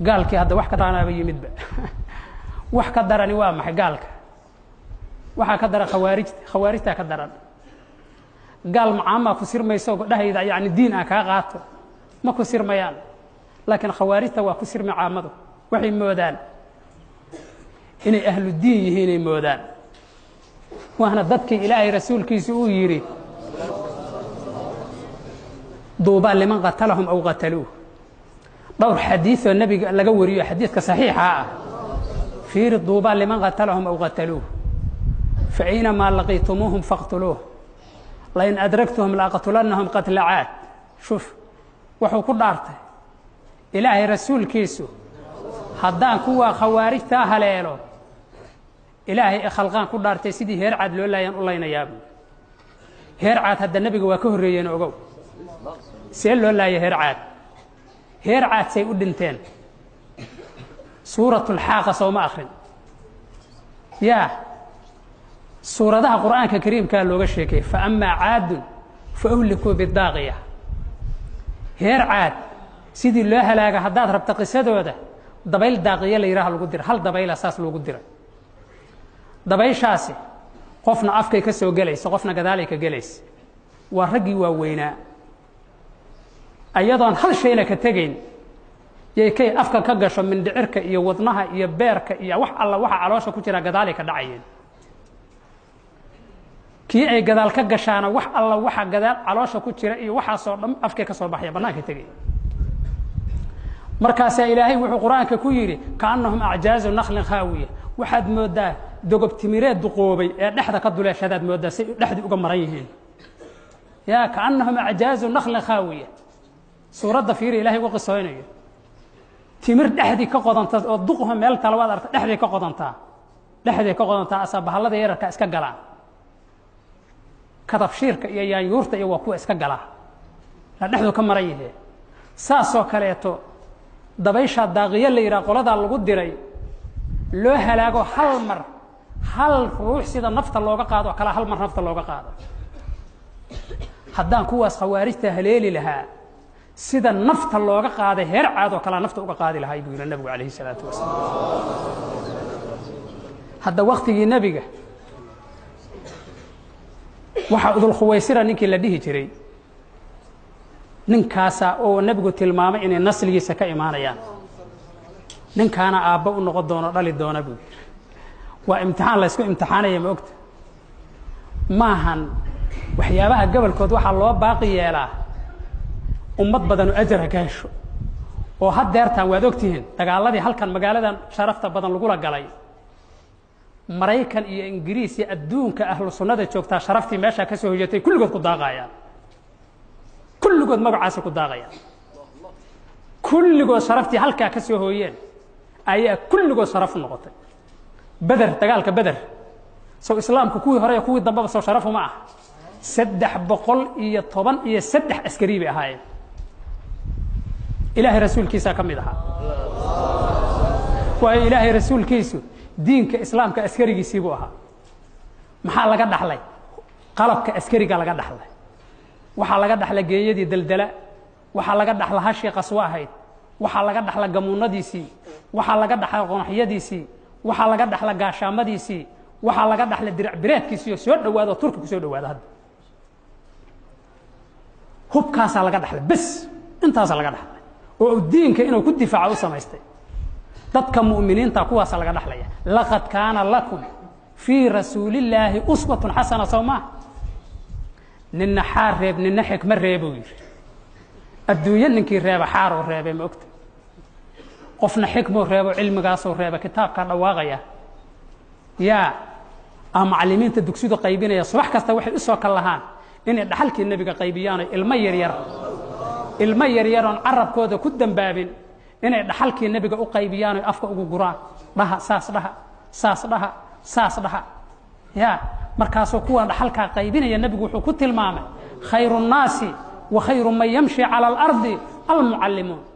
gaalkii hadda wax ka daranaaba yimidba wax ka darani waa maxay gaalka waxaa ka daran khawaarijta khawaarijtaa ka daran gaal macaamaa ku sirmayso dhahayda yani diin ah kaa qaato ma ku sirmayaan laakiin khawaarijta waa ku sirmay caamadu waxay moodaan inay ahlu diin yihiinay moodaan waana dadkii ilaahay rasuulkiisu uu yidhi duubaa liman qatalahum aw qataluuh dhowr xadiioo nebiga laga wariyo xadiidka saxiixa ah fiiri duubaa liman qatalahum aw qataluuh faaynamaa laqiitumuuhum faqtuluuh lain adragtuhum laaqtulannahum qatla caad shuf wuxuu ku dhaartay ilaahay rasuulkiisu haddaan kuwaa khawaarijtaa haleelo ilaahay khalqaan ku dhaartay sidii heer caad loo laayaan u laynayaabu heer caad hadda nebiga waa ka horreeyeen ogow see loo laaya heer caad heer caad say u dhinteen suuratulxaaqa sooma akrin yaa suuradaha qur'aanka kariimkaa looga sheekayay fa amaa caadun fa uhlikuu bidaaqiya heer caad sidii loo halaaga haddaad rabta qisadooda dabayl daaqiya la yidhaha lagu dira hal dabayla saas loogu diray dabayshaasi qofna afkay ka soo gelaysa qofna gadaalay ka gelaysa waa raggii waaweynaa ayadoon hal shayna ka tegayn yay kay afka ka gasho mindhicirka iyo wadnaha iyo beerka iyo wax alla waxa caloosha ku jiraa gadaalay ka dhacayeen kii ay gadaal ka gashaana wax alla waxa gadaal caloosha ku jira iyo waxaasoo dhan afkay ka soo baxaya bannaanka tegay markaasaa ilaahay wuxuu qur-aanka ku yidhi kaannahum acjaazu naklin khaawiya waxaad mooddaa dogob timireed duqoobay ee dhexda ka duleeshadaad mooddaa say dhexdii uga maran yihiin ya kaannahum acjaazu naklin khaawiya suuradda fiiri ilahay uga qisooynayo timir dhexdii ka qodanta oo duqho meel tala waad arta dhexday ka qodantaa dhexday ka qodantaa asaa bahallada yararka iska galaan kadabshiirka iyo yaanyuurta iyo waa kuwa iska galaa la dhexdu ka maran yihee saasoo kaleeto dabayshaa daaqiyo la yidhaha qoladaa lagu diray loo halaago hal mar hal ruux sida nafta looga qaado oo kale hal mar nafta looga qaado haddaan kuwaas khawaarijta haleeli lahaa sida nafta looga qaaday heer caad oo kalea nafta uga qaadi lahaa buu yihi nabigu calayhi salaatu wasalaam hadda waktigii nebiga waxaa udulkhuwaysira ninkii la dhihi jiray ninkaasa oo nebigu tilmaamay inay nasligiisa ka imaanayaan ninkaana aabbo u noqon doono dhali doona buu yidhi waa imtixaan laysku imtixaanaya ma ogta maahan waxyaabaha gobolkood waxaa loo baaqi yeelaa ummad badanu ajara ka hesho oo haddeertaan waad ogtihiin dagaaladii halkan magaaladan sharafta badan lagula galay maraykan iyo ingiriis iyo adduunka ahlu sunnada joogtaa sharaftii meeshaa ka soo hoyatay kulligood ku daaqayaan kulligood magacaasa ku daaqayaan kulligood sharaftii halkaa ka soo hooyeen ayaa kulligood sharaf u noqotay beder dagaalka beder sow islaamku kuwii hore iyo kuwii dambeba soo sharafu ma ah saddex boqol iyo toban iyo saddex askari bay ahaayeen ilaahay rasuulkiisaa ka mid ahaa waayo ilaahay rasuulkiisu diinka islaamka askarigiisii buu ahaa maxaa laga dhaxlay qalabka askariga laga dhaxlay waxaa laga dhaxla geeyadii daldala waxaa laga dhaxla hashii qaswo ahayd waxaa laga dhaxla gamuunadiisii waxaa laga dhaxla qonaxyadiisii waxaa laga dhaxla gaashaamadiisii waxaa laga dhaxla dirac bireedkiisii oo soo dhawaada oo turki ku soo dhawaada hadda hubkaasaa laga dhaxlay bes intaasaa laga dhaxlay oo diinka inuu ku difaaco u samaystay dadka mu'miniinta kuwaasa laga dhaxlaya laqad kaana lakum fii rasuulillaahi uswatun xasana sow maa ninna xaar reeb ninna xikma reebuu yidhi adduunyo ninkii reeba xaaroo reebay ma ogta qofna xikmuu reebo cilmigaasuu reeba kitaabkaa dhawaaqaya yaa ah macallimiinta dugsidu qaybinaya subax kasta waxay u soo kal lahaan inay dhaxalkii nebiga qaybiyaano ilmo yaryar ilmo yaryaroon carabkooda ku dambaabin inay dhaxalkii nebiga u qaybiyaan oy afka ugu guraan dhaha saas dhaha saas dhaha saas dhaha ya markaasuu kuwan dhaxalkaa qaybinaya nebigu wuxuu ku tilmaamay khayru nnaasi wa khayru man yamshi cala alardi almucallimuun